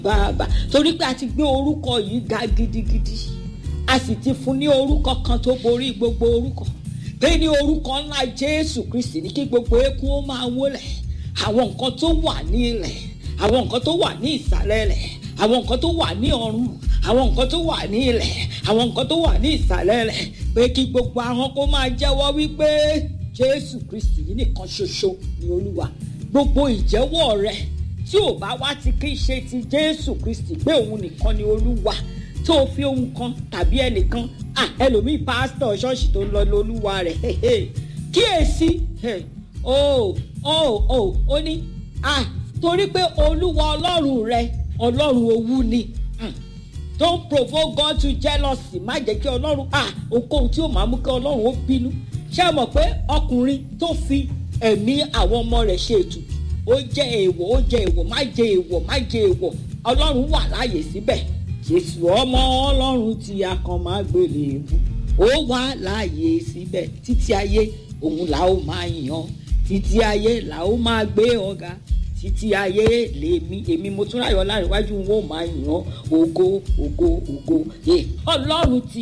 bàbá torí pé a ti gbé orúkọ yìí ga gidigidi a sì ti fún ní orúkọ kan tó borí gbogbo orúkọ pé ní orúkọ ńlá jésù kristi ní kí gbogbo eékún ó máa wólẹ̀ àwọn nǹkan tó wà ní ilẹ̀ àwọn nǹkan tó wà ní ìsàlẹ̀ ilẹ̀ àwọn nǹkan tó wà ní ọ̀run àwọn nǹkan tó wà ní ilẹ̀ àwọn nǹkan tó wà ní ìsàlẹ̀ ilẹ̀ pé kí gbogbo ahọ́n kó máa jẹ́wọ́ wípé jésù kristi yìí nìkan ṣoṣo ni olúwa gbogbo ìjẹ́wọ́ rẹ tí ò bá wá ti kí ṣe ti jésù kristi pé òun nìkan ni olúwa tó o fi ohun kan tàbí ẹnìkan ah ẹlòmíì pásítọ̀ ṣọ́ọ̀ṣì tó ń lọ lólúwa rẹ̀ kíyèsí o o o ó ní ah torí pé olúwa ọlọ́run rẹ ọlọ́run owú ni don't provoke God to jealousy má jẹ́ kí ọlọ́run ah okòhun tí ó máa mú kí ọlọ́run ó bínú ṣé ẹ mọ̀ pé ọkùnrin tó fi ẹ̀mí àwọn ọmọ rẹ̀ ṣe ètùtù ó jẹ́ èèwọ̀ ó jẹ́ èèwọ̀ má jẹ́ èèwọ̀ má jẹ́ èèwọ̀ ọlọ́run wà láàyè síbẹ̀ jésù ọmọ ọlọ́run tí a kan máa gbélé ebu ó wà láàyè síbẹ̀ títí ayé òun là ó máa yàn títí ayé là ó máa gbé ọ̀gá títí ayé lèmi èmi mo tún ráyọ̀ láàrin iwájú wọn ò máa yàn ògo ògo ògo ọlọ́run tí